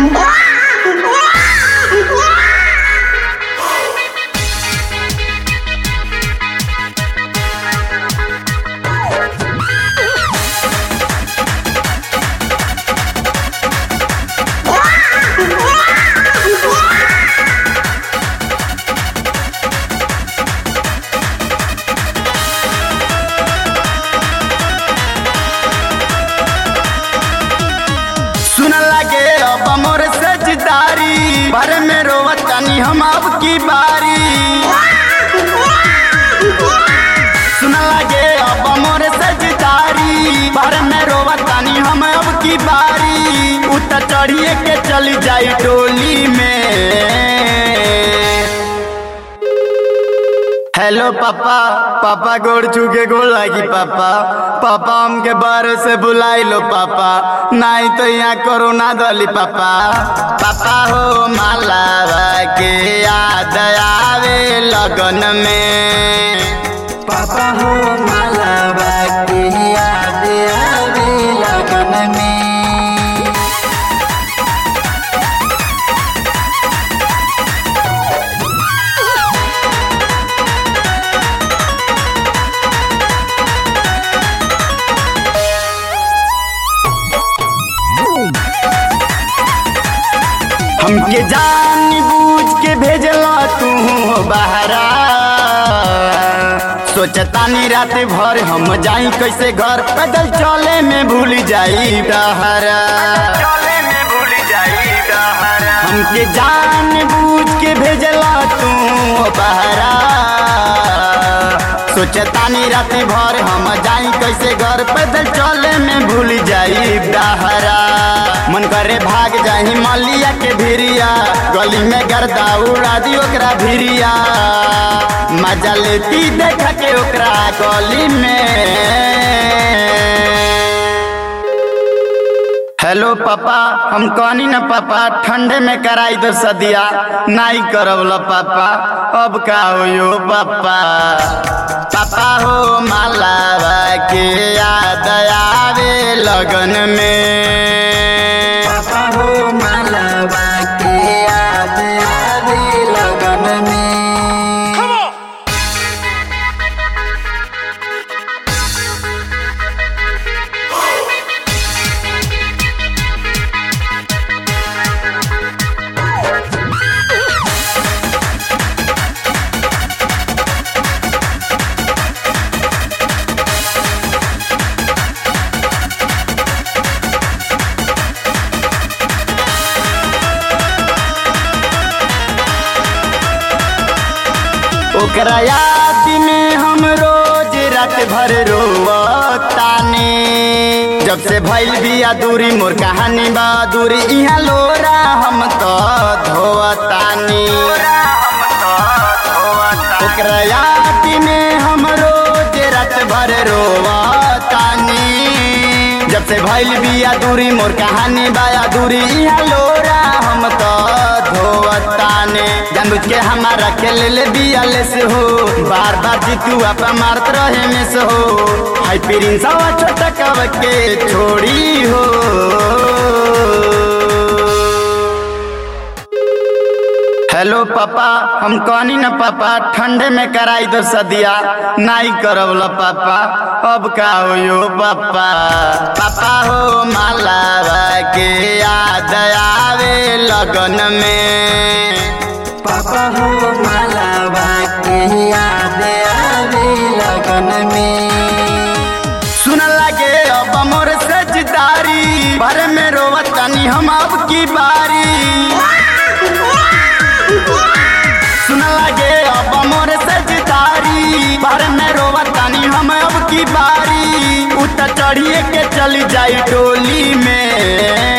सुन लगे अब मोर सजदारी भर में रोवतानी हम अब की बारी सुन लगे अब मोर सजदारी भर में रोवतानी हम अब की बारी उत चढ़िए के चली जाई डोली में हेलो पापा पापा गोड़ चुके गोड़ लागी पापा पापा हमके बारे से बुलाई लो पापा नहीं तो यहाँ कोरोना दली पापा पापा हो मालावा के याद आवे लगन में पापा हो मालावा के याद आवे लगन में हमके जान बूझ के भेजला तू बहरा सोचतानी रात भर हम जाई कैसे घर पैदल चले में भूल जाई डहरा हमके जान बूझ के भेजला तू बहरा सोचतानी रात भर हम जाई कैसे घर पैदल चले में भूल जाई डहरा मन करे भाग जाही मलिया के भिरिया गली में गर्दा उड़ा दी ओकरा भिरिया मजा लेती देख के ओकरा गली में हेलो पापा हम कहनी न पापा ठंडे में कराई दो सदिया नहीं करब लो पापा अब का हो पापा पापा हो मालावा के याद आवे लगन में पापा हो मालावा के याद आवे लगन में ओकरा याद में हम रोज रात भर रोवतानी जब से भइल बिया दूरी मोर कहानी बा दूरी इहाँ लोरा हम तो धोवतानी ओकरा याद में हम रोज रात भर रोवतानी जब से भइल बिया दूरी मोर कहानी बाया दूरी इहाँ लोरा हम तो धोवताने जानबूझ के हमारा के ले ले बिया ले से हो बार बार जीतू आपा मारत रहे में से हो हाई प्रिंसवा छोटा कब के छोड़ी हो हेलो पापा हम कहनी न पापा ठंडे में कराई दो सदिया नहीं करब लो पापा अब का हो पापा पापा हो मालावा के याद आवे लगन में पापा हो मालावा के याद आवे लगन में सुन लगे अब मोर सजदारी भर में रोवतानी हम अब की बारी सुन लगे अब मोर सजदारी भर में रोवतानी हम अब की बारी उत चढ़िए के चली जाई डोली में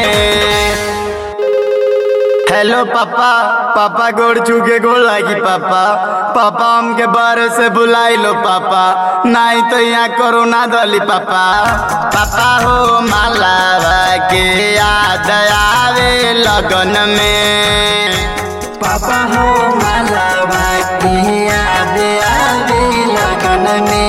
हेलो पापा पापा गोड़ चुके गोड़ लागी पापा पापा हमके बारे से बुलाई लो पापा नहीं तो यहाँ कोरोना दली पापा पापा हो मालावा के याद आवे लगन में पापा हो मालावा के याद आवे लगन में